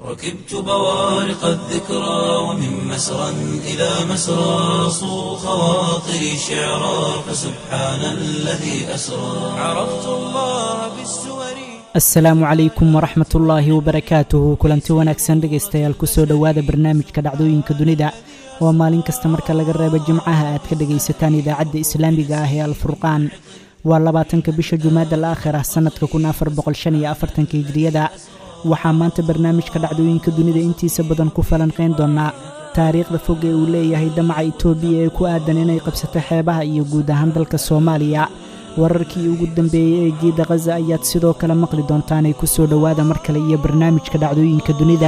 ركبت بوارق الذكرى ومن مسرى إلى مسرى صو خواطري شعرا فسبحان الذي أسرى عرفت الله بالسور asalaamu calaykum waraxmat ullaahi wabarakaatuhu kulanti wanaagsan dhegaystayaal kusoo dhowaada barnaamijka dhacdooyinka dunida oo maalin kasta marka laga reebo jimcaha aad ka dhegaysataan idaacadda islaamiga ah ee alfurqaan waa labaatanka bisha jumaada al aakhir ah sannadka kun afar boqolshan iyo afartanka hijriyada waxaa maanta barnaamijka dhacdooyinka dunida intiisa badan ku falanqayn doonaa taariikhda fog ee uu leeyahay damaca itoobiya ee ku aadan inay qabsato xeebaha iyo guud ahaan dalka soomaaliya wararkii ugu dambeeyey ee jiidda khaza ayaad sidoo kale maqli doontaanay ku soo dhowaada mar kale iyo barnaamijka dhacdooyinka dunida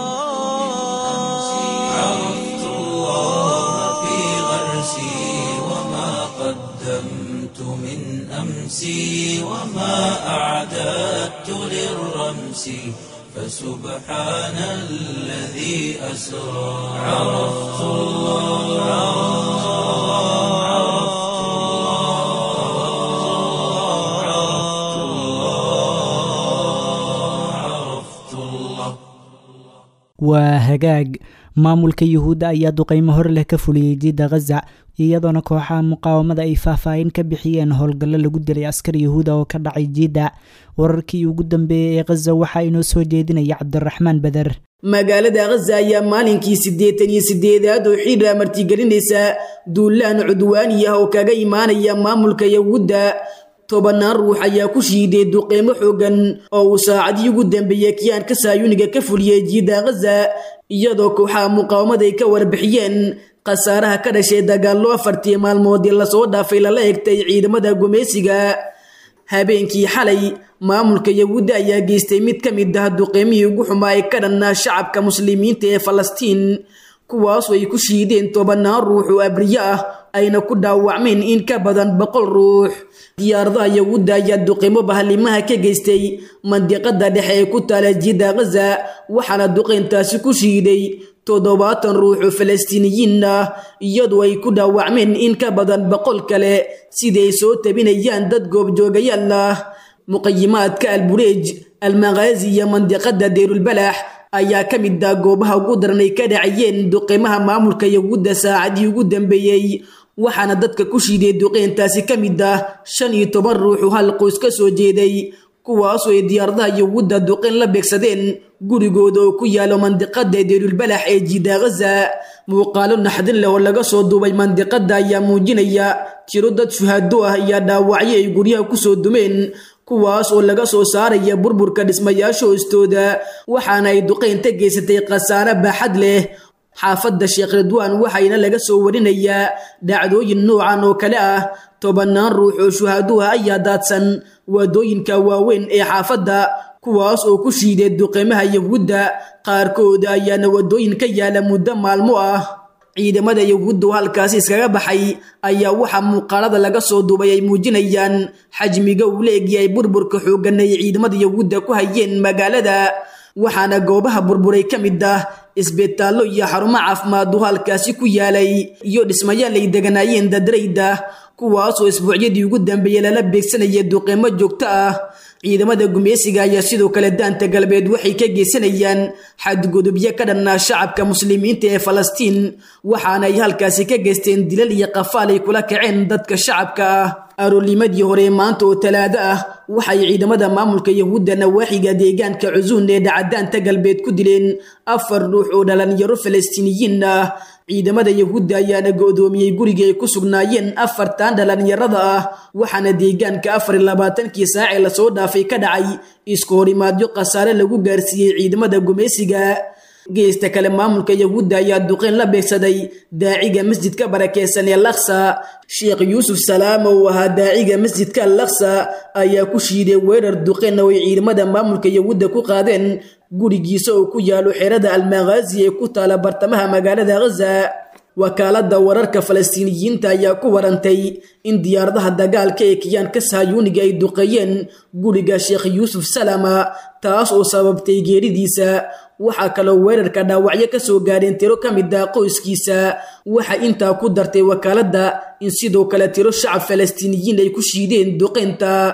عرفت الله في غرسي وما قدمت من أمسي وما أعددت للرمس فسبحان الذي أسرى عرفت الله عرفت الله عرفت الله waa hagaag maamulka yuhuudda ayaa duqaymo hor leh ka fuliyey jiidda khaza iyadoona kooxaha muqaawamada ay faahfaahin ka bixiyeen howlgallo lagu dilay askar yuhuuda oo ka dhacay jiidda wararkii ugu dambeeyey ee khaza waxaa inoo soo jeedinaya cabdiraxmaan beder magaalada khaza ayaa maalinkii siddeetan iyo siddeedaad oo xiidra martigelinaysa duulaan cudwaani ah oo kaga imaanaya maamulka yahuudda tobannaan ruux ayaa ku shiiday duqeymo xoogan oo uu saacadii ugu dambeeyey kiyaanka saayuniga ka fuliyey jiidda khaza iyadoo kooxaha muqaawamada ay ka warbixiyeen khasaaraha ka dhashay dagaallo afartii maalmoodii lasoo dhaafay lala egtay ciidamada gumaysiga habeenkii xalay maamulka yahuudda ayaa geystay mid ka mid ah duqeymihii ugu xumaa ee ka dhanna shacabka muslimiinta ee falastiin kuwaasoo ay ku shiideen tobannaan ruux oo abriyo ah ayna ku dhaawacmeen in ka badan boqol ruux diyaaradaha yahuudda ayaa duqeymo bahalimaha ka geystay mandiqada dhexe ee ku taala jiidda khaza waxaana duqeyntaasi ku shiiday toddobaatan ruux oo falastiiniyiin ah iyadoo ay ku dhaawacmeen in ka badan boqol kale siday soo tabinayaan dad goobjoogayaal ah muqayimaadka albureej almakhaazi iyo mandiqada deyrulbalax ayaa ka mid ah goobaha ugu daran ay ka dhacayeen duqeymaha maamulka yahuudda saacadii ugu dambeeyey waxaana dadka ku shiiday duqeyntaasi ka mid ah shan iyo toban ruux oo hal qoys ka soo jeeday kuwaasoo ay diyaaradaha yahuudda duqeyn la beegsadeen gurigooda oo ku yaalo mandiqada deyrulbalax ee jiida khaza muuqaalo naxdin leh oo laga soo duubay mandiqada ayaa muujinaya tiro dad shuhaado ah iyo dhaawacyo ay guryaha kusoo dumeen kuwaas oo laga soo saaraya burburka dhismayaasha hoostooda waxaana ay duqeynta geysatay khasaare baaxad leh xaafadda sheekh ridwaan waxayna laga soo warinayaa dhacdooyin noocan oo kale ah tobannaan ruux oo shuhaaduha ayaa daadsan waadooyinka waaweyn ee xaafadda kuwaas oo ku shiiday duqeymaha yahuudda qaarkooda ayaana wadooyin ka yaala muddo maalmo ah ciidamada yahuudda oo halkaasi iskaga baxay ayaa waxaa muuqaalada laga soo duubay ay muujinayaan xajmiga uu la egyahay burburka xooggan ay ciidamada yahuudda ku hayeen magaalada waxaana goobaha burburay ka mid ah isbitaallo iyo xarumo caafimaad oo halkaasi ku yaalay iyo dhismayaal ay deganaayeen dadrayda kuwaasoo isbuucyadii ugu dambeeyey lala beegsanaya duqeymo joogto ah ciidamada gumeysiga ayaa sidoo kale daanta galbeed waxay ka geysanayaan xadgudubyo ka dhannaa shacabka muslimiinta ee falastiin waxaana ay halkaasi ka geysteen dilal iyo qafaal ay kula kaceen dadka shacabka ah aroornimadii hore maanta oo talaado ah waxay ciidamada maamulka yahuudda nawaaxiga deegaanka cusuun ee dhacadaanta galbeed ku dileen afar ruux oo dhalinyaro falastiiniyiin ah ciidamada yahuudda ayaana go'doomiyey guriga ay ku sugnaayeen afartan dhalinyarada ah waxaana deegaanka afar iyo labaatankii saacee lasoo dhaafay ka dhacay isku horimaadyo khasaare lagu gaarsiiyey ciidamada gumeysiga geesta kale maamulka yahuudda ayaa duqeyn la beegsaday daaciga masjidka barakeysan ee laksa sheekh yuusuf salaam oo ahaa daaciga masjidka laksa ayaa ku shiiday weerar duqeyn oo ay ciidamada maamulka yahuudda ku qaadeen gurigiisa oo ku yaalo xerada almakhaazi ee ku taala bartamaha magaalada ghaza wakaaladda wararka falastiiniyiinta ayaa ku warantay in diyaaradaha dagaalka ee kiyaanka sahyuuniga ay duqeeyeen guriga sheekh yuusuf salama taas oo sababtay geeridiisa waxaa kaloo weerarka dhaawacyo ka soo gaadheen tiro ka mid ah qoyskiisa waxa intaa ku dartay wakaaladda in sidoo kale tiro shacab falastiiniyiin ay ku shiideen duqeynta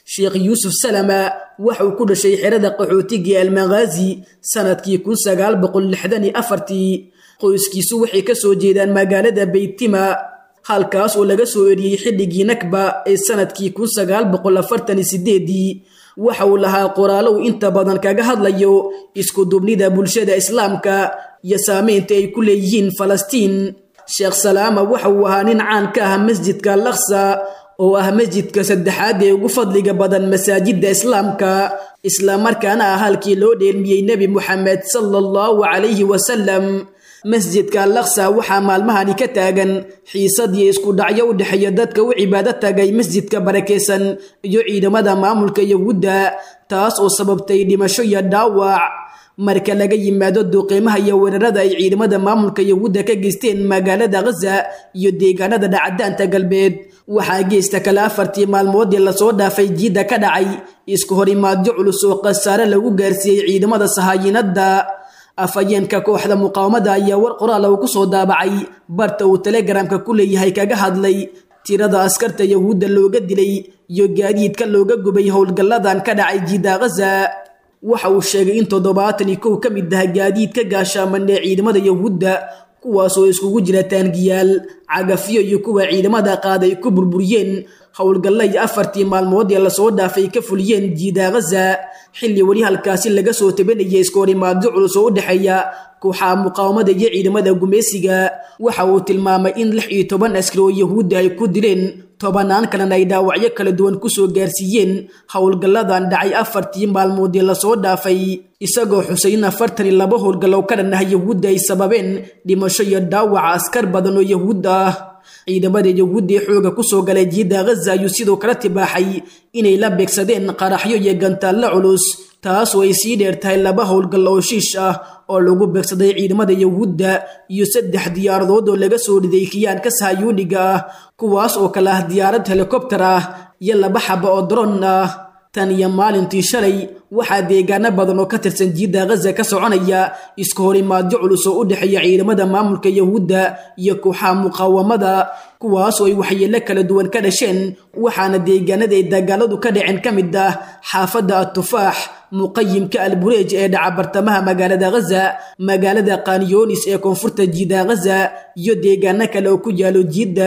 sheekh yuusuf salama waxa uu ku dhashay xerada qaxootiga almaghazi sanadkii kun sagaal boqol lixdan iyo afartii qoyskiisu waxay ka soo jeedaan magaalada beytima halkaas oo laga soo eriyey xilligii nakba ee sanadkii kun sagaal boqol afartan iyo sideedii waxa uu lahaa qoraalow inta badan kaga hadlayo isku dubnida bulshada islaamka iyo saameynta ay ku leeyihiin falastiin sheekh salaama waxa uu ahaa nin caan ka ah masjidka alaqsa oo ah masjidka saddexaad ee ugu fadliga badan masaajidda islaamka islamarkaana ah halkii loo dheelmiyey nebi moxamed sala allahu calayhi wasalam masjidka alaqsa waxaa maalmahani ka taagan xiisadii isku dhacyo u dhexeeya dadka u cibaado tagay masjidka barakeysan iyo ciidamada maamulka yahuudda taas oo sababtay dhimasho iyo dhaawac marka laga yimaado duuqiimaha iyo weerarada ay ciidamada maamulka yahuudda ka geysteen magaalada ghaza iyo deegaanada dhacdaanta galbeed waxaa geesta kale afartii maalmoodii lasoo dhaafay jiidda ka dhacay isku horimaadyo culus oo khasaare lagu gaarsiiyey ciidamada sahaayinadda afhayeenka kooxda muqaawamada ayaa war qoraal uu ku soo daabacay barta uu telegramka ku leeyahay kaga hadlay tirada askarta yahuudda looga dilay iyo gaadiidka looga gubay howlgalladan ka dhacay jiidda ghaza waxa uu sheegay in toddobaatan iyo kow ka mid ah gaadiidka gaashaaman ee ciidamada yahuudda kuwaasoo iskugu jira taangiyaal cagafyo iyo kuwa ciidamada qaad ay ku burburiyeen howlgalla iyo afartii maalmood ee lasoo dhaafay ka fuliyeen jiida ghaza xilli weli halkaasi laga soo tabanaya iskoorimaadyo culus oo u dhexeeya kooxaha muqaawamada iyo ciidamada gumeysiga waxa uu tilmaamay in lix iyo toban askari oo yahuudda ay ku dileen tobanaan kalena ay dhaawacyo kala duwan kusoo gaarsiiyeen howlgalladan dhacay afartii maalmoodii lasoo dhaafay isagoo xusay in afartan iyo laba howlgallow ka dhan ah yahuudda ay sababeen dhimasho iyo dhaawaca askar badan oo yahuud ah ciidamada yahuudda ee xooga kusoo galay jiidda ghaza ayuu sidoo kale tibaaxay inay la beegsadeen qaraxyo iyo gantaallo culus taas oo ay sii dheer tahay laba howlgallo oo shiish ah oo lagu beegsaday ciidamada yahuudda iyo saddex diyaaradood oo laga soo dhiday kiyaanka sahayuuniga ah kuwaas oo kale ah diyaarad helikobtar ah iyo laba xaba oo daroon ah tan iyo maalintii shalay waxaa deegaano badan oo ka tirsan jiidda ghaza ka soconaya isku horimaadyo culus oo u dhexeeya ciidamada maamulka yahuudda iyo kooxaha muqaawamada kuwaas oo ay waxyeello kala duwan ka dhasheen waxaana deegaanada ay dagaaladu ka dhaceen ka mid ah xaafadda atufaax muqayimka albureej ee dhaca bartamaha magaalada ghaza magaalada kanyonis ee koonfurta jiidda ghaza iyo deegaano kale oo ku yaalo jiidda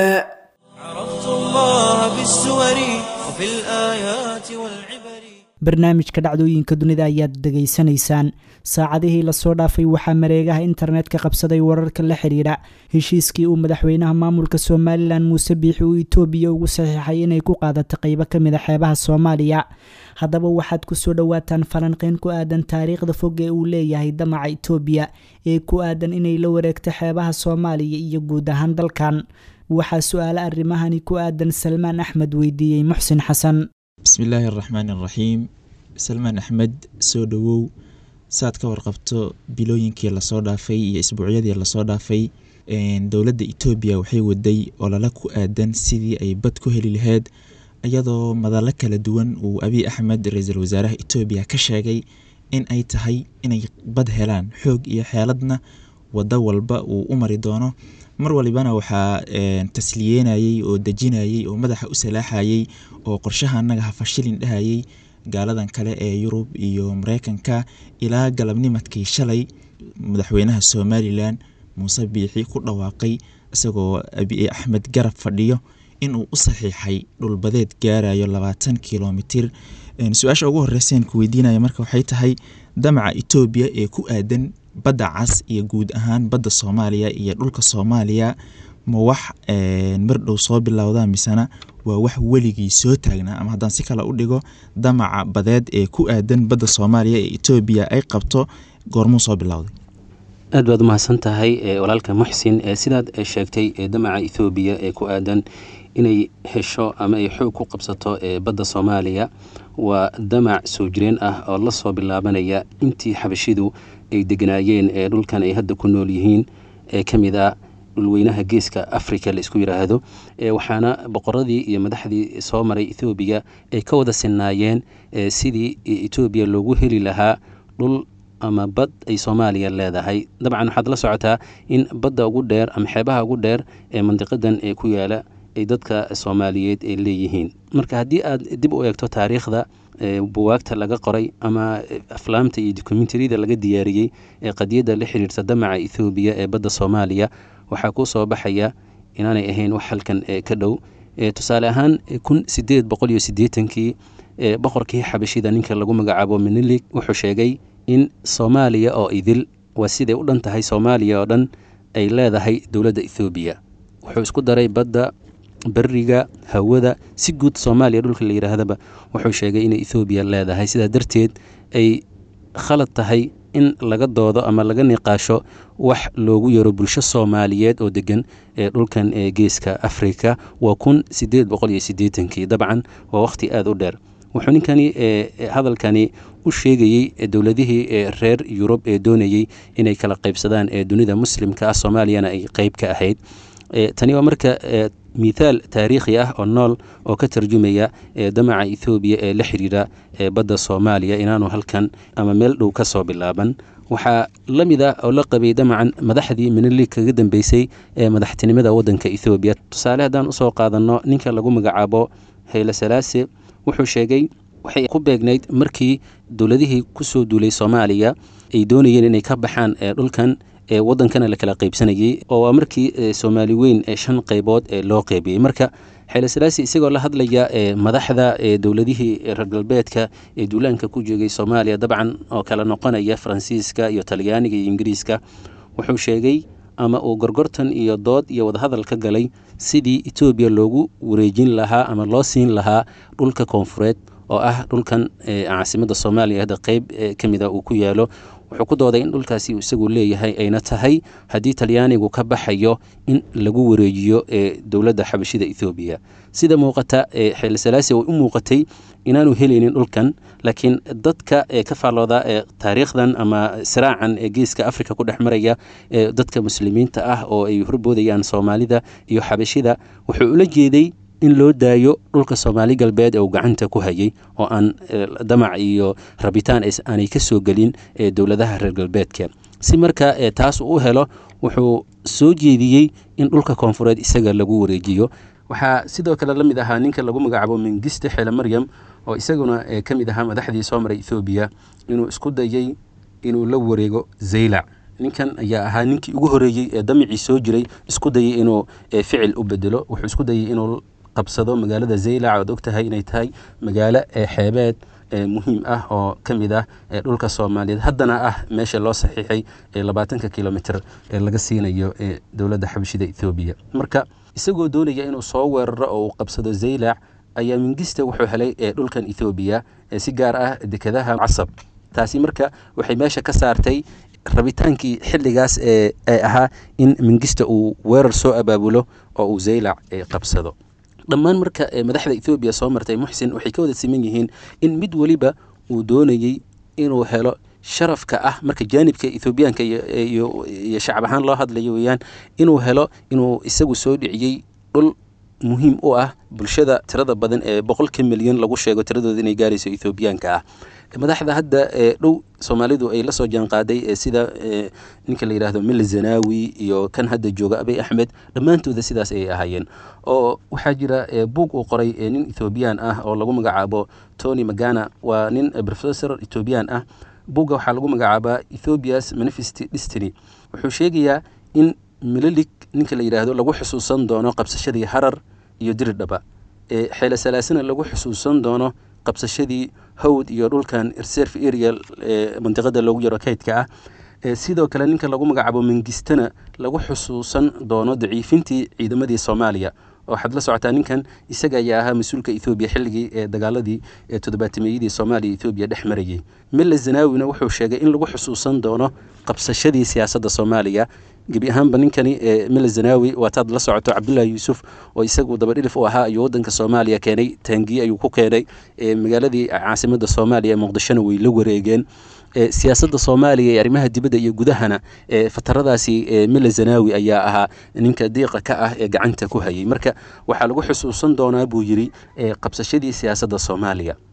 عرفت الله بالسور وفي الآيات والعبر barnaamijka dhacdooyinka dunida ayaad degaysanaysaan saacadihii lasoo dhaafay waxaa mareegaha internetka qabsaday wararka la xidhiidha heshiiskii uu madaxweynaha maamulka somalilan muuse biixi uu itoobiya ugu saxiixay inay ku qaadato qeybo ka mid a xeebaha soomaaliya haddaba waxaad kusoo dhowaataan falanqeyn ku aadan taariikhda fog ee uu leeyahay damaca itoobiya ee ku aadan inay la wareegto xeebaha soomaaliya iyo guud ahaan dalkan waxaa su-aale arrimahani ku aadan salmaan axmed weydiiyey muxsin xasan bismillaahi araxmaan araxiim salmaan axmed soo dhowow saad ka warqabto bilooyinkii lasoo dhaafay iyo isbuucyadii lasoo dhaafay dowladda etoobiya waxay waday olole ku aadan sidii ay bad ku heli lahayd iyadoo madalo kala duwan uu abiy axmed ra-iisul wasaaraha etoobiya ka sheegay in ay tahay inay bad helaan xoog iyo xeeladna wado walba uu u mari doono mar walibana waxaa tasliyeynayey oo dejinayey oo madaxa u salaaxayey oo qorshaha annaga hafashilin dhahayey gaaladan kale ee yurub iyo mareykanka ilaa galabnimadkii shalay madaxweynaha somalilan muuse biixi ku dhawaaqay isagoo abiy axmed garab fadhiyo inuu u saxiixay dhulbadeed gaarayo labaatan kilomitir su-aasha ugu horeyseen ku weydiinaya marka waxay tahay damaca etoobiya ee ku aadan badda cas iyo guud ahaan badda soomaaliya iyo dhulka soomaaliya ma wax mar dhow soo bilowda misena waa wax weligii soo taagnaa ama haddaan si kale u dhigo damaca badeed ee ku aadan badda soomaaliya ee etoobiya ay qabto goormuu soo bilowday aad baad umahadsan tahay walaalka muxsin sidaad sheegtay damaca ethoobiya ee ku aadan inay hesho ama ay xoog ku qabsato badda soomaaliya waa damac soo jireen ah oo la soo bilaabanaya intii xabashidu ay deganaayeen ee dhulkan ay hadda ku nool yihiin ee ka mid a dhulweynaha geeska africa la isku yidhaahdo waxaana boqoradii iyo madaxdii soo maray ethoobiya ay ka wada sinaayeen sidii etoobiya loogu heli lahaa dhul ama bad ay soomaaliya leedahay dabcan waxaad la socotaa in badda ugu dheer ama xeebaha ugu dheer ee mandiqadan ee ku yaala ay dadka soomaaliyeed ay leeyihiin marka haddii aad dib u eegto taariikhda buwaagta laga qoray ama aflaamta iyo dokumentariyada laga diyaariyey ee qadiyadda la xiriirta damaca ethoobiya ee badda soomaaliya waxaa ku soo baxaya inaanay ahayn wax halkan ka dhow tusaale ahaan kun sideed boqol iyo siddeetankii boqorkii xabashida ninka lagu magacaabo minilig wuxuu sheegay in soomaaliya oo idil waa siday u dhan tahay soomaaliya oo dhan ay leedahay dowladda ethoobiya wuxuu isku daray badda beriga hawada si guud soomaaliya dhulka la yidhaahdaba wuxuu sheegay inay ethoobiya leedahay sidaa darteed ay khalad tahay in laga doodo ama laga niqaasho wax loogu yaro bulsho soomaaliyeed oo degan ee dhulkan ee geeska afrika waa kun sideed boqol iyo siddeetankii dabcan waa wakhti aada u dheer wuxuu ninkani hadalkani u sheegayey dowladihii reer yurub ee doonayey inay kala qaybsadaan ee dunida muslimka ah soomaaliyana ay qeyb ka ahayd tani waa marka mithaal taariikhi ah oo nool oo ka tarjumaya damaca ethoobiya ee la xiriira badda soomaaliya inaanu halkan ama meel dhow ka soo bilaaban waxaa la mid ah oo la qabay damacan madaxdii minili kaga dambeysay ee madaxtinimada waddanka ethoobiya tusaale haddaan usoo qaadanno ninka lagu magacaabo hayle salaase wuxuu sheegay waxay ku beegnayd markii dowladihii kusoo duulay soomaaliya ay doonayeen inay ka baxaan dhulkan ee waddankana la kala qaybsanayey oo waa markii soomaali weyn ee shan qaybood ee loo qeybiyey marka xeele salaasi isagoo la hadlaya madaxda dowladihii reer galbeedka ee duulaanka ku joogay soomaaliya dabcan oo kala noqonaya faransiiska iyo talyaaniga iyo ingiriiska wuxuu sheegay ama uu gorgortan iyo dood iyo wadahadal ka galay sidii etoobiya loogu wareejin lahaa ama loo siin lahaa dhulka koonfureed oo ah dhulkan caasimadda soomaaliya hadda qeyb ka mid a uu ku yaalo wuxuu ku dooday in dhulkaasi uu isagu leeyahay ayna tahay haddii talyaanigu ka baxayo in lagu wareejiyo ee dowladda xabashida ethoobiya sida muuqata xeele salaasi way u muuqatay inaanu helaynin dhulkan laakiin dadka ee ka faallooda ee taariikhdan ama siraacan ee geeska africa ku dhex maraya ee dadka muslimiinta ah oo ay horboodayaan soomaalida iyo xabashida wuxuu ula jeeday in loo daayo dhulka soomaali galbeed ee uu gacanta ku hayay oo aan damac iyo rabitaan aanay ka soo gelin ee dowladaha reer galbeedka si marka taas uu u helo wuxuu soo jeediyey in dhulka koonfureed isaga lagu wareejiyo waxaa sidoo kale la mid ahaa ninka lagu magacaabo mengiste xeele maryam oo isaguna ka mid ahaa madaxdii soo maray ethoobiya inuu isku dayey inuu la wareego zaylac ninkan ayaa ahaa ninkii ugu horeeyey ee damicii soo jiray isku dayey inuu ficil u bedelo wuxuu isku dayey inuu qabsado magaalada zaylac oad ogtahay inay tahay magaalo xeebeed muhiim ah oo ka mid ah dhulka soomaaliyeed haddana ah meesha loo saxiixay ee labaatanka kilomitr ee laga siinayo ee dowladda xabashida ethoobiya marka isagoo doonaya inuu soo weeraro oo uu qabsado zaylac ayaa mingista wuxuu helay dhulkan ethoobiya si gaar ah dekedaha casab taasi marka waxay meesha ka saartay rabitaankii xilligaas ee ahaa in mingista uu weerar soo abaabulo oo uu zaylac qabsado dhammaan marka madaxda ethoobiya soo martay muxsin waxay ka wada siman yihiin in mid weliba uu doonayey inuu helo sharafka ah marka jaanibka ethoobiyaanka iyo shacab ahaan loo hadlayo weeyaan inuu helo inuu isagu soo dhiciyey dhul muhiim u ah bulshada tirada badan ee boqolka milyan lagu sheego tiradooda inay gaarayso ethoobiyaanka ah madaxda hadda dhow soomaalidu ay la soo jaanqaaday sida ninka la yidhaahdo mil zanawi iyo kan hadda jooga abay axmed dhammaantooda sidaas ayay ahaayeen oo waxaa jira buug uu qoray nin ethoobiyan ah oo lagu magacaabo tony magana waa nin professor ethoobiyan ah buugga waxaa lagu magacaabaa ethoobias manifest destiny wuxuu sheegayaa in mililig ninka la yidhaahdo lagu xusuusan doono qabsashadii harar iyo diridhaba xeele salaasana lagu xusuusan doono qabsashadii hawd iyo dhulkan reserve area ee mandiqada loogu yaro kaydka ah sidoo kale ninka lagu magacaabo mengistana lagu xusuusan doono daciifintii ciidamadii soomaaliya waxaad la socotaa ninkan isaga ayaa ahaa mas-uulka ethoobiya xilligii ee dagaaladii ee toddobaatimeyadii soomaaliya ethoobiya dhex marayay mille zanawina wuxuu sheegay in lagu xusuusan doono qabsashadii siyaasadda soomaaliya gebi ahaanba ninkani mille zanawi waataad la socoto cabdullaahi yuusuf oo isagu dabadhilif u ahaa ayuu waddanka soomaaliya keenay taangiye ayuu ku keenay magaaladii caasimadda soomaaliya ee muqdishona way la wareegeen siyaasadda soomaaliya ee arrimaha dibadda iyo gudahana fataradaasi mille zanawi ayaa ahaa ninka diiqa ka ah ee gacanta ku hayay marka waxaa lagu xusuusan doonaa buu yidhi qabsashadii siyaasadda soomaaliya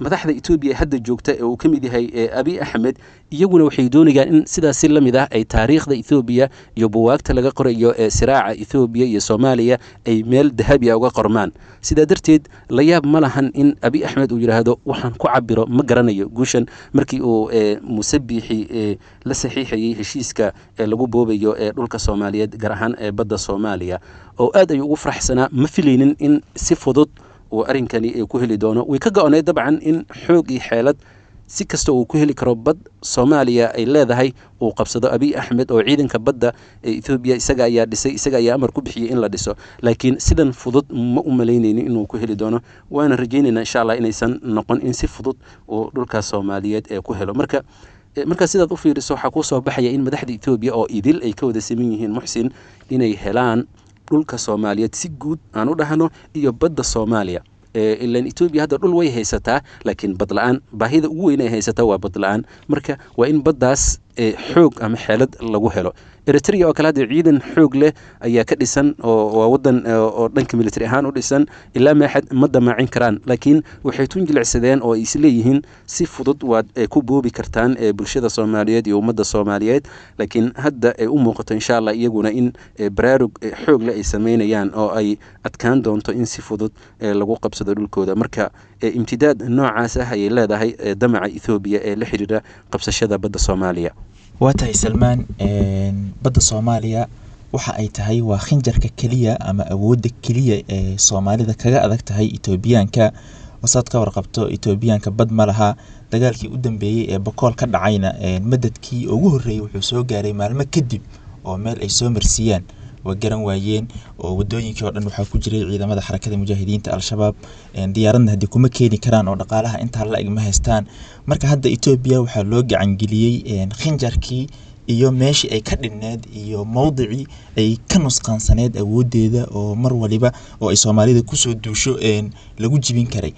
madaxda etoobiya hadda joogta ee uu ka mid yahay abi axmed iyaguna waxay doonayaan in sidaasi la mid ah ay taariikhda ethoobiya iyo buwaagta laga qorayo ee siraaca ethoobiya iyo soomaaliya ay meel dahabi a uga qormaan sidaa darteed la yaab ma lahan in abi axmed uu yidhaahdo waxaan ku cabiro ma garanayo guushan markii uu musabixi la saxiixayey heshiiska ee lagu boobayo ee dhulka soomaaliyeed gaar ahaan ee badda soomaaliya oo aad ayuu ugu faraxsanaa ma filaynin in si fudud uu arrinkani ku heli doono way ka go-oneed dabcan in xoog iyo xeelad si kasta uu ku heli karo bad soomaaliya ay leedahay uu qabsado abiy axmed oo ciidanka badda ee ethoobiya isaga ayaa dhisay isaga ayaa amar ku bixiyey in la dhiso laakiin sidan fudud ma u malaynaynin inuu ku heli doono waana rajaynaynaa insha allah inaysan noqon in si fudud uu dhulkaas soomaaliyeed ee ku helo marka markaa sidaad u fiiriso waxaa kuu soo baxaya in madaxda etoobiya oo idil ay ka wada saman yihiin muxsin inay helaan dhulka soomaaliyeed si guud aan u dhahno iyo badda soomaaliya ilan etoobiya hadda dhul way haysataa laakiin bad la-aan baahida ugu weyn ay haysataa waa bad la-aan marka waa in baddaas xoog ama xeelad lagu helo eritrea oo kale hadda ciidan xoog leh ayaa ka dhisan oo waa wadan oo dhanka military ahaan u dhisan ilaa maaxad ma damaacin karaan laakiin waxay tun jilicsadeen oo ay isleeyihiin si fudud waad ku boobi kartaan bulshada soomaaliyeed iyo ummadda soomaaliyeed laakiin hadda ay u muuqato insha allah iyaguna in baraarug xoog leh ay sameynayaan oo ay adkaan doonto in si fudud lagu qabsado dhulkooda marka imtidaad noocaas ah ayay leedahay damaca ethoobiya ee la xiriira qabsashada badda soomaaliya waa tahay salmaan badda soomaaliya waxa ay tahay waa khinjarka keliya ama awoodda keliya ee soomaalida kaga adag tahay etoobiyaanka wasaad ka warqabto etoobiyaanka bad ma laha dagaalkii u dambeeyey ee bakool ka dhacayna madadkii ugu horreeyey wuxuu soo gaaray maalmo kadib oo meel ay soo marsiiyaan waa garan waayeen oo wadooyinkii oo dhan waxaa ku jiray ciidamada xarakada mujaahidiinta al-shabaab diyaaradna haddii kuma keeni karaan oo dhaqaalaha intaa la eg ma haystaan marka hadda etoobiya waxaa loo gacangeliyey khinjarkii iyo meeshii ay ka dhinneed iyo mowdicii ay ka nusqaansaneed awoodeeda oo mar waliba oo ay soomaalida kusoo duusho lagu jibin karay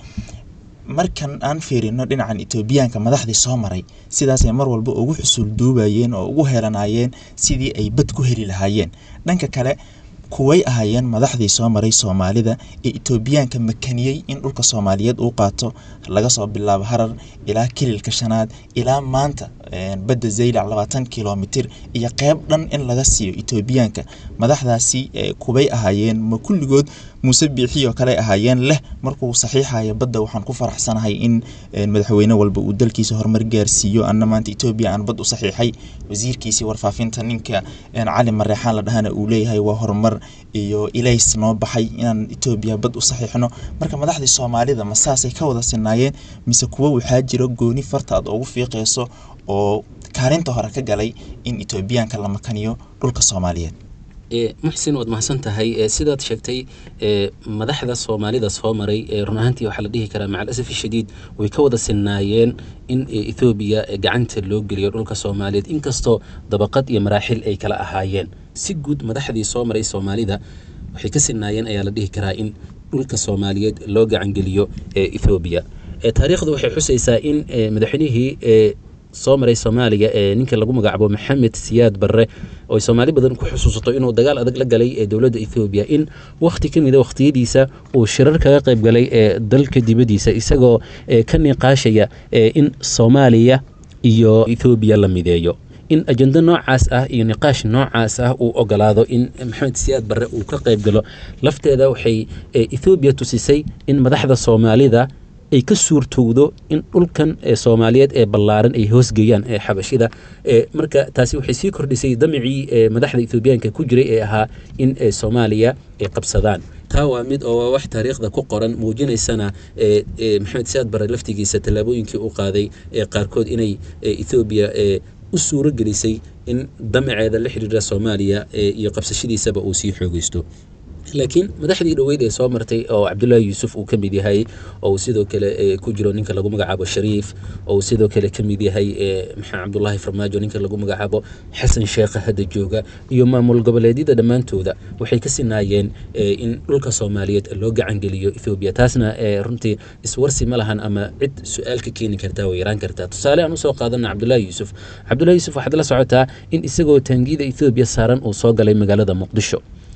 markan aan fiirino dhinacan etoobiyaanka madaxdii soo maray sidaasay mar walba ugu xusul duubayeen oo ugu helanayeen sidii ay bad ku heli lahaayeen dhanka kale kuway ahaayeen madaxdii soo maray soomaalida ee etoobiyaanka makaniyey in dhulka soomaaliyeed uu qaato laga soo bilaabo harar ilaa kililka shanaad ilaa maanta badda zaylac labaatan kilomitir iyo qeyb dhan in laga siiyo etoobiyaanka madaxdaasi kubay ahaayeen ma kulligood muuse biixi oo kale ahaayeen leh markuu saxiixayo badda waxaan ku faraxsanahay in madaxweyne walba uu dalkiisa horumar gaarsiiyo anna maanta etoobiya aan bad u saxiixay wasiirkiisii warfaafinta ninka cali mareexaan la dhahana uu leeyahay waa horumar iyo ilays noo baxay inaan etoobiya bad u saxiixno marka madaxdii soomaalida ma saasay ka wada sinaayeen mise kuwo waxaa jira gooni farta aad ugu fiiqeyso oo kaalinta hore ka galay in etoobiyaanka la makaniyo dhulka soomaaliyeed muxsin waad mahadsan tahay sidaad sheegtay madaxda soomaalida soo maray run ahaantii waxaa la dhihi karaa macal asafi shadiid way ka wada sinaayeen in ethoobiya gacanta loo geliyo dhulka soomaaliyeed inkastoo dabaqad iyo maraaxil ay kala ahaayeen si guud madaxdii soo maray soomaalida waxay ka sinaayeen ayaa la dhihi karaa in dhulka soomaaliyeed loo gacangeliyo ethoobiya taariikhdu waxay xusaysaa in madaxweynihii soo maray soomaaliya ee ninka lagu magacaabo maxamed siyaad barre oo ay soomaali badan ku xusuusato inuu dagaal adag la galay ee dowladda ethoobiya in wakhti ka mida wakhtiyadiisa uu shirar kaga qayb galay ee dalka dibaddiisa isagoo ka niqaashaya in soomaaliya iyo ethoobiya la mideeyo in ajendo noocaas ah iyo niqaash noocaas ah uu ogolaado in maxamed siyaad barre uu ka qayb galo lafteeda waxay ethoobiya tusisay in madaxda soomaalida ay ka suurtowdo in dhulkan soomaaliyeed ee ballaaran ay hoosgeeyaan ee xabashida marka taasi waxay sii kordhisay damicii madaxda ethoobiyaanka ku jiray ee ahaa in soomaaliya ay qabsadaan taa waa mid oo wax taariikhda ku qoran muujinaysana maxamed siyaad bare laftigiisa tallaabooyinkii u qaaday ee qaarkood inay ethoobiya u suuro gelisay in damaceeda la xiriira soomaaliya iyo qabsashadiisaba uu sii xoogeysto laakiin madaxdii dhoweyd ee soo martay oo cabdullaahi yuusuf uu ka mid yahay oo uu sidoo kale ku jiro ninka lagu magacaabo shariif oo uu sidoo kale ka mid yahay maxaa cabdullaahi farmaajo ninka lagu magacaabo xasan sheekha hadda jooga iyo maamul goboleedyada dhammaantooda waxay ka sinaayeen in dhulka soomaaliyeed loo gacangeliyo ethoobiya taasna runtii iswarsi ma lahan ama cid su-aal ka keeni kartaa way yaraan kartaa tusaale aan usoo qaadana cabdullaahi yuusuf cabdullaahi yuusuf waxaad la socotaa in isagoo taangiyada ethoobiya saaran uu soo galay magaalada muqdisho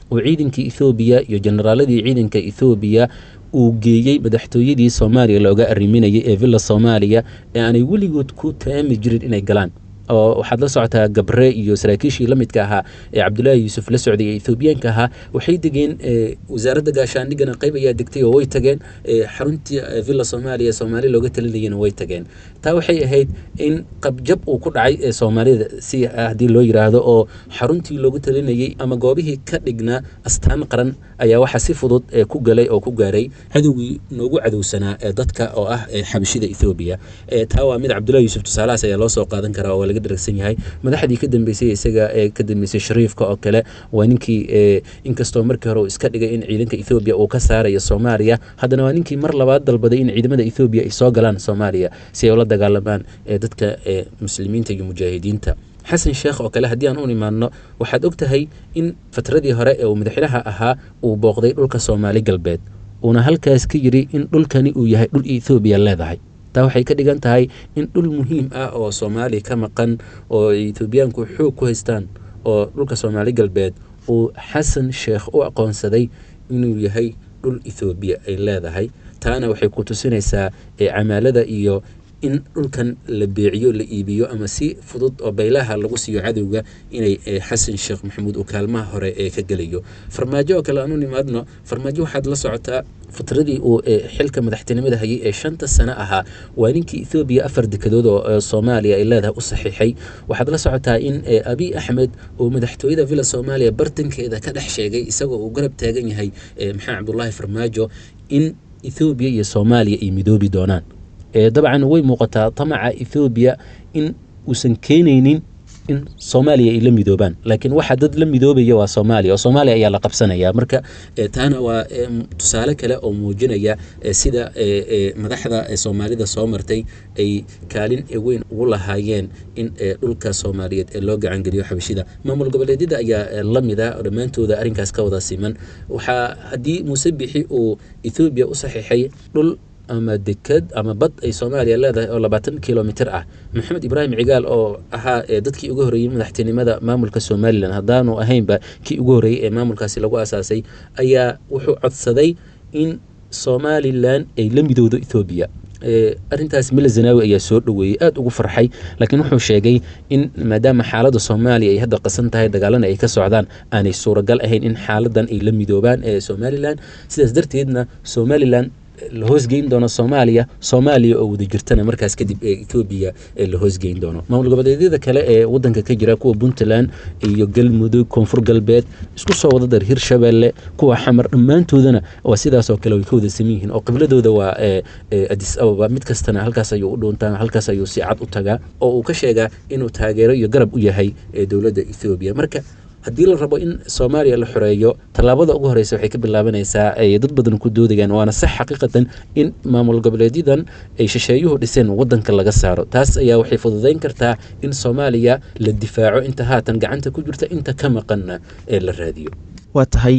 oo ciidankii ethoobiya iyo generaaladii ciidanka ethoobiya uu geeyey madaxtooyadii soomaaliya looga arriminayay ee villa soomaaliya ee aanay weligood ku taami jirin inay galaan oo waxaad la socotaa gabre iyo saraakiishii la midka ahaa ee cabdulaahi yuusuf la socday ee ethoobiyaanka ahaa waxay degeen wasaaradda gaashaandhigana qayb ayaa degtay oo way tageen xaruntii villa soomaaliya soomaali looga talinayana way tageen taa waxay ahayd in qabjab uu ku dhacay ee soomaalida si haddii loo yiraahdo oo xaruntii loogu talinayay ama goobihii ka dhignaa astaan qaran ayaa waxaa si fudud ku galay oo ku gaaray cadowgii noogu cadowsanaa ee dadka oo ah xabashida ethoobiya taa waa mid cabdulahi yuusuf tusaalahaas ayaa loo soo qaadan karaa oo laga dharagsan yahay madaxdii ka dambeysay isaga ee ka dambeysay shariifka oo kale waa ninkii inkastoo markii hore uu iska dhigay in ciidanka ethoobiya uu ka saarayo soomaaliya haddana waa ninkii mar labaad dalbaday in ciidamada ethoobiya ay soo galaan soomaaliya si ay ula dagaalamaan dadka muslimiinta iyo mujaahidiinta xasan sheekh oo kale haddii aan u imaadno waxaad og tahay in fatradii hore ee uu madaxweynaha ahaa uu booqday dhulka soomaali galbeed uuna halkaas ka yiri in dhulkani uu yahay dhul ethoobiya leedahay taa waxay ka dhigan tahay in dhul muhiim ah oo soomaaliya ka maqan oo etoobiyaanku xoog ku haystaan oo dhulka soomaali galbeed uu xasan sheekh u aqoonsaday inuu yahay dhul ethoobiya ay leedahay taana waxay ku tusinaysaa camaalada iyo in dhulkan la beeciyo la iibiyo ama si fudud oo baylaha lagu siiyo cadowga inay xasan sheekh maxamuud uu kaalmaha hore ee ka gelayo farmaajo oo kale aanu nimaadno farmaajo waxaad la socotaa fatradii uu xilka madaxtinimada hayay ee shanta sano ahaa waa ninkii ethoobiya afar dekedood oo soomaaliya ay leedahay u saxiixay waxaad la socotaa in abiy axmed uu madaxtooyada villa soomaaliya bartankeeda ka dhex sheegay isagoo uu garab taagan yahay maxamed cabdulaahi farmaajo in ethoobiya iyo soomaaliya ay midoobi doonaan dabcan way muuqataa tamaca ethoobiya in uusan keenaynin in soomaaliya ay la midoobaan laakiin waxa dad la midoobaya waa soomaaliya oo soomaaliya ayaa la qabsanaya marka taana waa tusaale kale oo muujinaya sida madaxda soomaalida soo martay ay kaalin weyn ugu lahaayeen in dhulka soomaaliyeed ee loo gacangeliyo xabashida maamul goboleedyada ayaa la mida dhammaantooda arrinkaas ka wada siman waxaa haddii muuse bixi uu ethoobiya u saxiixay dhul ama deked ama bad ay soomaaliya leedahay oo labaatan kilomitr ah maxamed ibraahim cigaal oo ahaa dadkii ugu horreeyey madaxtinimada maamulka somalilan haddaanu ahaynba kii ugu horreeyey ee maamulkaasi lagu asaasay ayaa wuxuu codsaday in somalilan ay la midowdo ethoobiya arrintaas mila zanaawi ayaa soo dhoweeyey aada ugu farxay laakiin wuxuu sheegay in maadaama xaaladda soomaaliya ay hadda qasan tahay dagaalana ay ka socdaan aanay suuragal ahayn in xaaladan ay la midoobaan ee somalilan sidaas darteedna somalilan la hoosgeyn doono soomaaliya soomaaliya oo wada jirtana markaas kadib ee etoobiya la hoosgeyn doono maamul goboleedyada kale ee wadanka ka jira kuwa puntland iyo galmudug koonfur galbeed isku soo wada dar hirshabelle kuwa xamar dhammaantoodana waa sidaas oo kale way ka wada saman yihiin oo qibladooda waa adis ababa mid kastana halkaas ayuu u dhuuntaa halkaas ayuu si cad u tagaa oo uu ka sheegaa inuu taageero iyo garab u yahay dowladda ethoobiya marka haddii la rabo in soomaaliya la xoreeyo tallaabada ugu horeysa waxay ka bilaabanaysaa ay dad badan ku doodayaan waana sax xaqiiqatan in maamul goboleedyadan ay shisheeyuhu dhiseen wadanka laga saaro taas ayaa waxay fududeyn kartaa in soomaaliya la difaaco inta haatan gacanta ku jirta inta ka maqanna ee la raadiyo waa tahay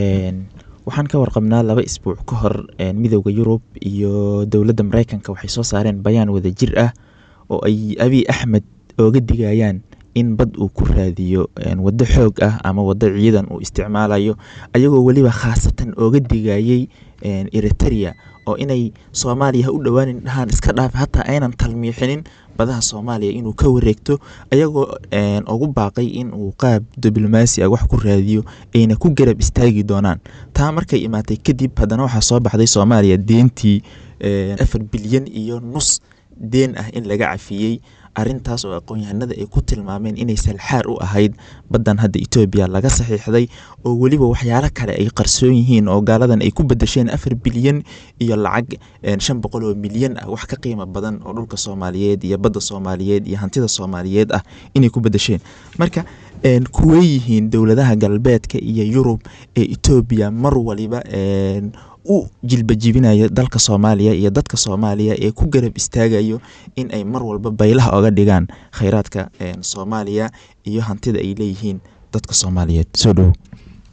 waxaan ka warqabnaa laba isbuuc ka hor midowda yurub iyo dowladda mareykanka waxay soo saareen bayaan wada jir ah oo ay abiy axmed ooga digayaan in bad uu ku raadiyo waddo xoog ah ama waddo ciidan uu isticmaalayo ayagoo weliba khaasatan ooga digayey eriteria oo inay soomaaliya ha u dhowaanin dhahaan iska dhaaf hataa aynan talmiixinin badaha soomaaliya inuu ka wareegto ayagoo ugu baaqay in uu qaab diblomaasi ah wax ku raadiyo ayna ku garab istaagi doonaan taa markay imaatay kadib haddana waxaa soo baxday soomaaliya deentii afar bilyan iyo nus deen ah in laga cafiyey arintaas oo aqoon-yahanada ay ku tilmaameen inay salxaar u ahayd baddan hadda etoobiya laga saxiixday oo weliba waxyaalo kale ay qarsoon yihiin oo gaaladan ay ku bedesheen afar bilyan iyo lacag shan boqol oo milyan ah wax ka qiimo badan oo dhulka soomaaliyeed iyo badda soomaaliyeed iyo hantida soomaaliyeed ah inay ku bedesheen marka kuwey yihiin dowladaha galbeedka iyo yurub ee etoobiya mar waliba u jilbajibinayo dalka soomaaliya iyo dadka soomaaliya ee ku garab istaagayo in ay mar walba baylaha oga dhigaan kheyraadka soomaaliya iyo hantida ay leeyihiin dadka soomaaliyeed soo dhowo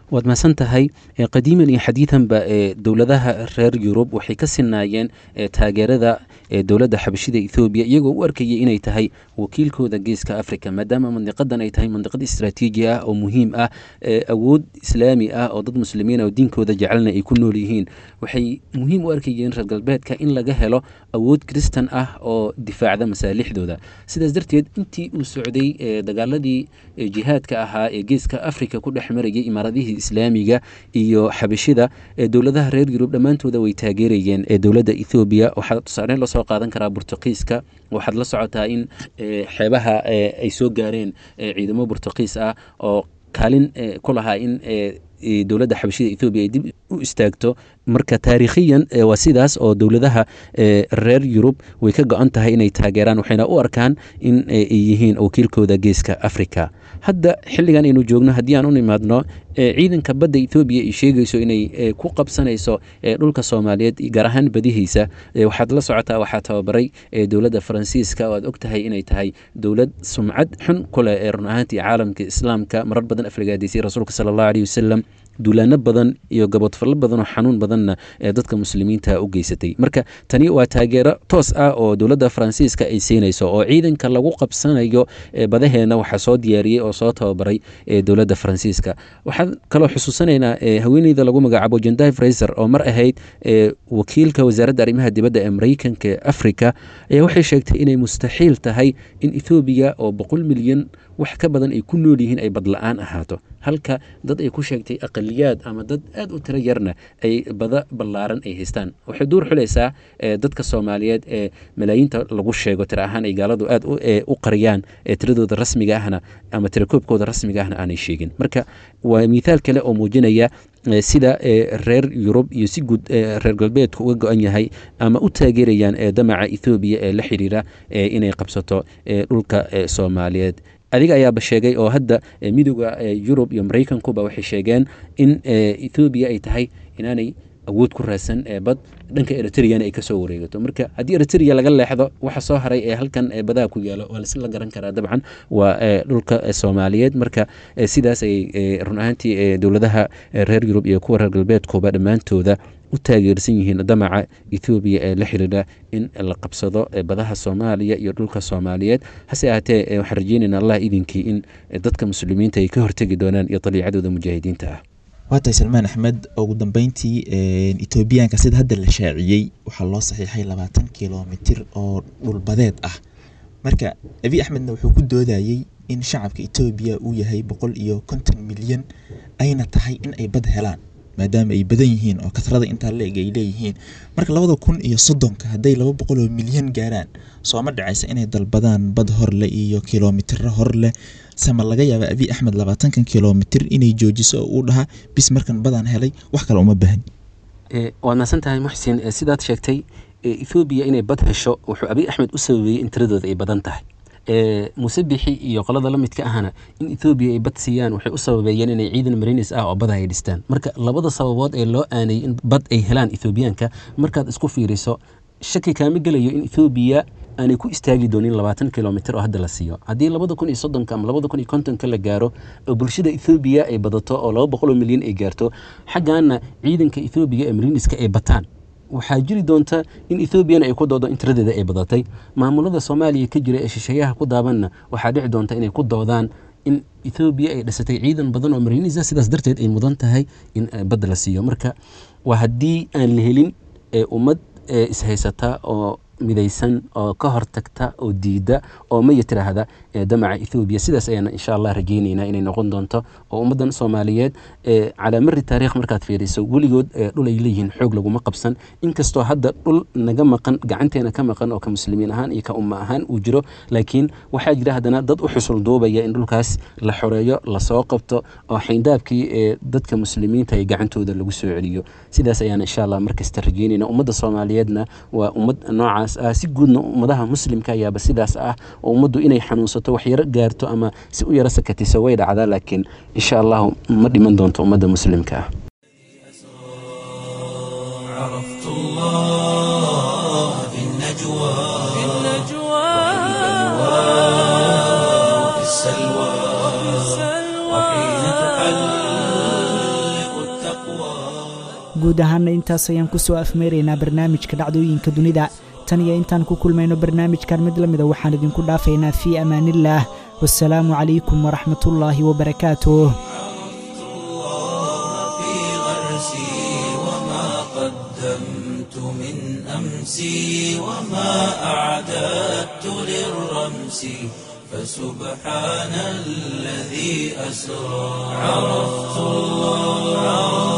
waad mahadsan tahay qadiiman iyo xadiidanba dowladaha reer yurub waxay ka sinaayeen taageerada dowladda xabashida ethoobiya iyagoo u arkayay inay tahay wakiilkooda geeska africa maadaama mandiqadan ay tahay mandiqad istraatiiji ah oo muhiim ah awood islaami ah oo dad muslimiin oo diinkooda jecelna ay ku nool yihiin waxay muhiim u arkayeen reer galbeedka in laga helo awood kristan ah oo difaacda masaalixdooda sidaas darteed intii uu socday dagaaladii jihaadka ahaa ee geeska africa ku dhex marayay imaaradihii islaamiga iyo xabashida dowladaha reer yurub dhammaantooda way taageerayeen dowladda ethoobiya waxaa tusaale lasoo qaadan karaa burtuqiiska waxaad la socotaa in xeebaha ay soo gaareen ciidamo burtuqiis ah oo kaalin ku lahaa in dowladda xabashida ethoobiya ay dib u istaagto marka taariikhiyan waa sidaas oo dowladaha reer yurub way ka go-an tahay inay taageeraan waxayna u arkaan in ay yihiin wakiilkooda geeska africa hadda xilligan aynu joogno haddii aan u nimaadno ciidanka badda ethoobiya ay sheegayso inay ku qabsanayso dhulka soomaaliyeed gaar ahaan badihiisa waxaad la socotaa waxaa tababaray dowladda faransiiska oo aad og tahay inay tahay dowlad sumcad xun ku leh ee run ahaantii caalamka islaamka marar badan aflagaadaysay rasuulka sala allahu aleyhi wasalam duulaano badan iyo gabodfallo badan oo xanuun badanna ee dadka muslimiinta u geysatay marka tani waa taageero toos ah oo dowladda faransiiska ay siinayso oo ciidanka lagu qabsanayo badaheena waxaa soo diyaariyey oo soo tababaray dowladda faransiiska waxaan kaloo xusuusanaynaa haweeneyda lagu magacaabo jendai fraiser oo mar ahayd wakiilka wasaaradda arrimaha dibadda ee mareykanka ee africa ayaa waxay sheegtay inay mustaxiil tahay in ethoobiya oo boqol milyan wax ka badan ay ku nool yihiin ay badla-aan ahaato halka dad ay ku sheegtay aqaliyaad ama dad aad u tiro yarna ay bada ballaaran ay haystaan waxay duur xulaysaa dadka soomaaliyeed ee malaayiinta lagu sheego tiro ahaan ay gaaladu aad u qariyaan tiradooda rasmiga ahna ama tirakoobkooda rasmiga ahna aanay sheegin marka waa mithaal kale oo muujinaya sida reer yurub iyo si guud reer galbeedku uga go-an yahay ama u taageerayaan damaca ethoobiya ee la xiriira inay qabsato dhulka soomaaliyeed adiga ayaaba sheegay oo hadda midooda yurub iyo maraykankuba waxay sheegeen in ethoobiya ay tahay inaanay awood ku raadsan bad dhanka eritreyana ay kasoo wareegato marka haddii eritrea laga leexdo waxa soo haray ee halkan badaha ku yaalo waa lasla garan karaa dabcan waa dhulka soomaaliyeed marka sidaas ay run ahaantii dowladaha reer yurub iyo kuwa reer galbeedkuba dhammaantooda u taageersan yihiin damaca ethoobiya ee la xiriira in la qabsado badaha soomaaliya iyo dhulka soomaaliyeed hase ahaatee waxaan rajeynayna allah idinkii in dadka muslimiinta ay ka hortegi doonaan iyo daliicadooda mujaahidiinta ah waa tahay salmaan axmed ugu dambeyntii etoobiyaanka sida hadda la shaaciyey waxaa loo saxiixay labaatan kilomitir oo dhulbadeed ah marka abi axmedna wuxuu ku doodayey in shacabka etoobiya uu yahay boqol iyo konton milyan ayna tahay in ay bad helaan maadaama ay badan yihiin oo kasrada intaa la-eg ay leeyihiin marka labada kun iyo soddonka hadday laba boqol oo milyan gaaraan sooma dhacaysa inay dalbadaan bad horleh iyo kilomitiro horleh sama laga yaaba abi axmed labaatankan kilomitir inay joojiso oo uu dhahaa bis markan badaan helay wax kale uma baahni waad mahadsan tahay muxsin sidaad sheegtay ethoobiya inay bad hesho wuxuu abi axmed u sababeeyey in tiradooda ay badan tahay musabixi iyo qolada la midka ahna in ethoobiya ay bad siiyaan waxay u sababeeyeen inay ciidan marinis ah oo bada ay dhistaan marka labada sababood ee loo aanayay in bad ay helaan ethoobiyaanka markaad isku fiiriso shaki kaama gelayo in ethoobiya aanay ku istaagi doonin labaatan kilomitr oo hadda la siiyo haddii labada kun iyo soddonka ama labada kun iyo kontonka la gaaro oo bulshada ethoobiya ay badato oo laba boqol oo milyan ay gaarto xaggaana ciidanka ethoobiya ee mariniska ay bataan waxaa jiri doonta in ethoobiana ay ku doodo in tiradeeda ay badatay maamulada soomaaliya ka jira ee shisheeyaha ku daabanna waxaa dhici doonta inay ku doodaan in ethoobiya ay dhisatay ciidan badan oo marinisa sidaas darteed ay mudan tahay in badda la siiyo marka waa haddii aan la helin ummad ishaysata oo midaysan oo ka hortagta oo diida oo maya tiraahda damaca ethoobiya sidaas ayaana insha allah rajeyneynaa inay noqon doonto oo ummaddan soomaaliyeed calaa mari taariikh markaad fiiriso weligood dhul ay leeyihiin xoog laguma qabsan inkastoo hadda dhul naga maqan gacanteena ka maqan oo ka muslimiin ahaan iyo ka umma ahaan uu jiro laakiin waxaa jira haddana dad u xusul duubaya in dhulkaas la xoreeyo lasoo qabto oo xayndaabkii ee dadka muslimiinta ay gacantooda lagu soo celiyo sidaas ayaana insha allah markasta rajeyneyna ummadda soomaaliyeedna waa ummad noocaas ah si guudna ummadaha muslimka ayaaba sidaas ah oo ummaddu inay xanuunsato wax yaro gaarto ama si u yaro sakatiso way dhacdaa laakiin insha allahu ma dhiman doonto ummadda muslimka ah عرفت الله في النجوى في النجوى وفي السلوى وحين تحلق guud ahaanna intaas ayaan kusoo afmeeraynaa barnaamijka dhacdooyinka dunida tan iyo intaan ku kulmayno barnaamijkan mid la mida waxaan idinku dhaafaynaa fii amaaniillaah wasalaamu calaykum waraxmatullaahi wabarakaatuh أمسي وما أعددت للرمس فسبحان الذي أسرى عرفت الله